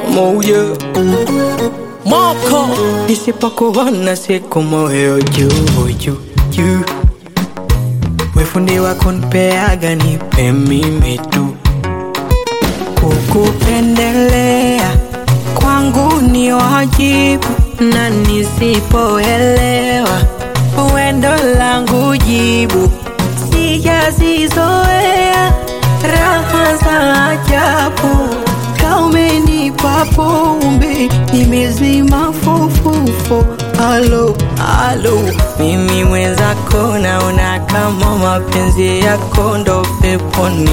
moja moko nisipokuona siku moyo juu juu juu wefundi wako nipeaga nipe mimi tu kukupendelea kwangu ni wajibu na nisipoelewa wendo langu jibu sijazizoea raha za ajabu kaumenipa pombe nimezima fofofo alo alo mimi mwenzako naona kama mapenzi yako ndo peponi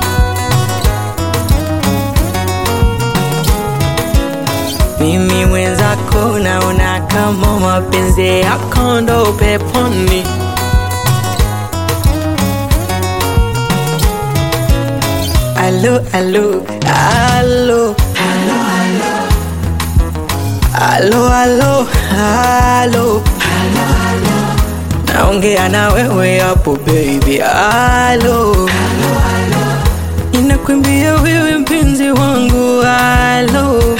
mimi mwenzako naona kama mapenzi yako ndo peponi alo alo alo alo alo alo naongea na wewe hapo baby alo inakwambia wewe mpenzi wangu alo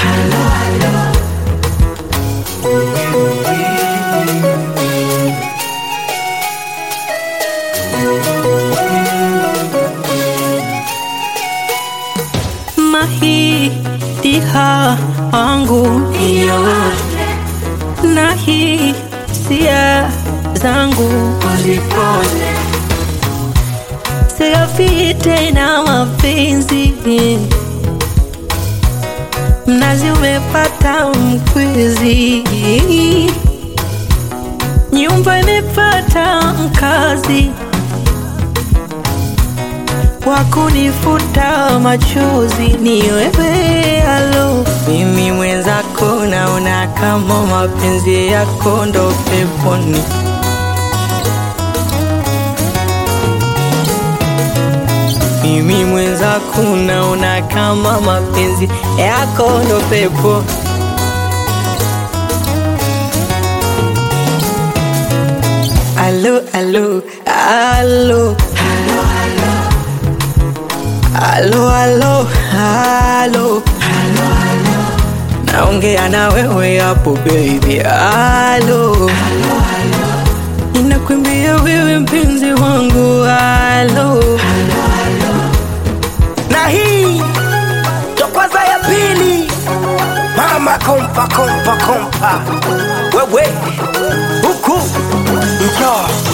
mahitiha wangu iyo na hisia zangu uzipone sigafi tena mapenzi mnazi umepata mkwizi nyumba imepata mkazi wa kunifuta machozi ni wewe alo mimi mwenzako naona kama mapenzi yako ndo peponi mimi mwenzako naona kama mapenzi yako ndo pepo alo alo alo Alo, alo, alo, naongea na wewe hapo baby, alo, inakwambia wewe mpenzi wangu, alo, na hii ndo kwanza ya pili mama kompa kompa kompa wewe huku njoo